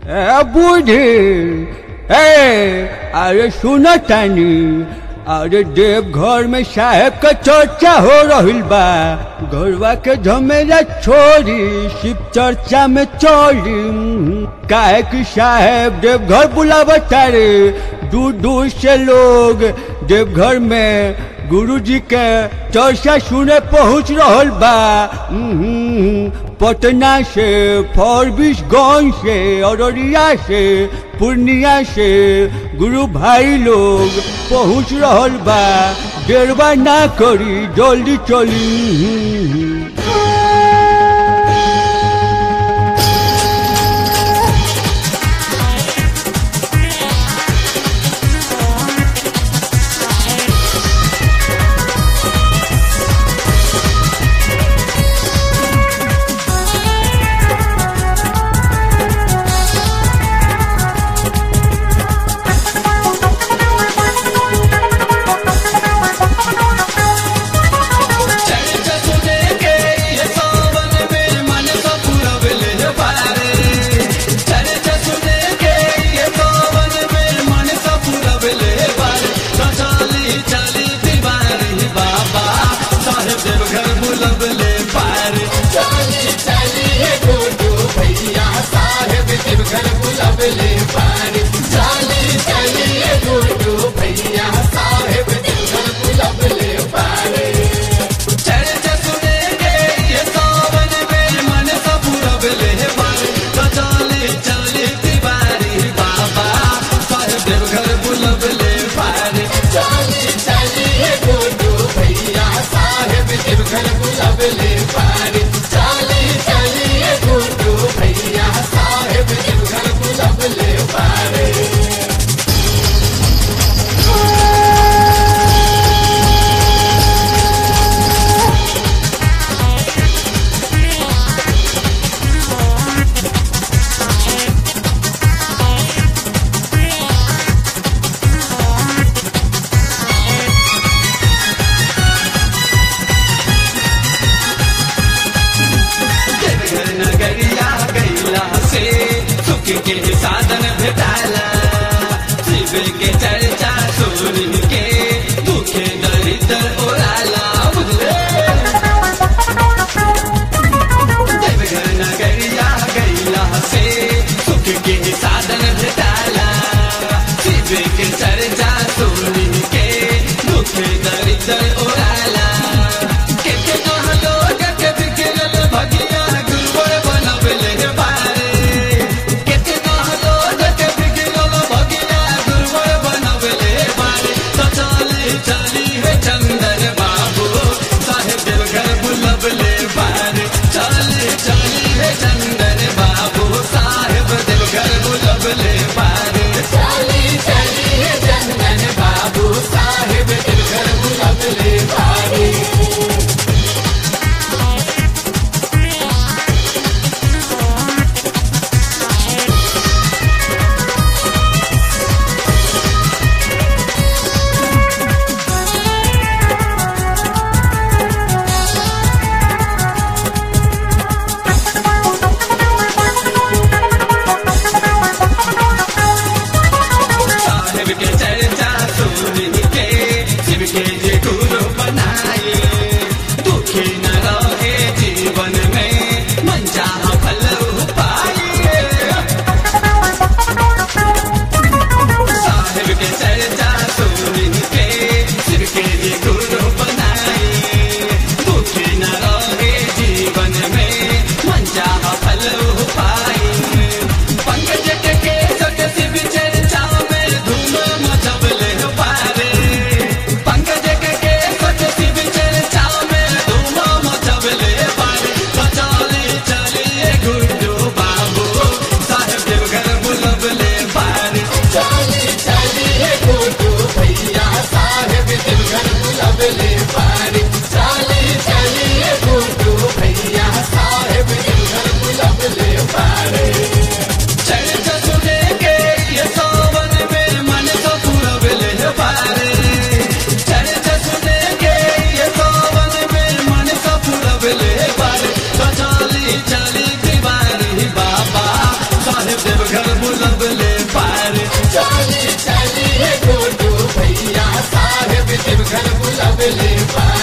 ए बूढ़ी ए अरे सुनो तानी अरे देवघर में साहेब का चर्चा हो रहिल बा घरवा के झमेला छोड़ी शिव चर्चा में चली काहे कि साहेब देवघर बुलावता रे दूर दूर से लोग देवघर में गुरु जी के चर्चा सुने पहुंच रहल बा उम्म, पटना से फॉरबिसगंज से अररिया से पूर्णिया से गुरु भाई लोग पहुंच रहल बा देरवा ना करी जल्दी चली चर्चा सुने के ये सावन में मन का पूरा बिले पारे चर्चा सुने के ये सावन में मन का पूरा बिले पारे तो चाली चाली दीवारी बाबा साहेब देव घर बुलबले पारे चाली चाली ये गुरु भैया साहेब देव घर बुलबले पारे चाली चाली ये गुरु भैया साहेब देव घर बुलबले पारे चर्चा सुनेंगे ये सावन में मन का पूरा बिले मारे तो चाली चाली दीवारी बाबा साहेब देव घर बुलबले पारे चाली चाली ये गुरु भैया साहेब देव घर बुलबले पारे चाली चाली ये गुरु भैया साहेब देव घर बुलबले पारे देवघर नगरिया गैला से सुख के साधन भेटाला शिव के चर्चा सुन के दुखे दरिद्र ओराला बुझले देवघर नगरिया गैला से सुख के साधन भेटाला शिव के चर्चा सुन के दुखे दरिद्र ओराला कितना लोग के बिगड़ल भगिया गुरुवर बनबले पारे कितना लोग के बिगड़ल देवघर बुलबले पारे चली चली रे गुड्डू भैया साहेब देवघर बुलबले पारे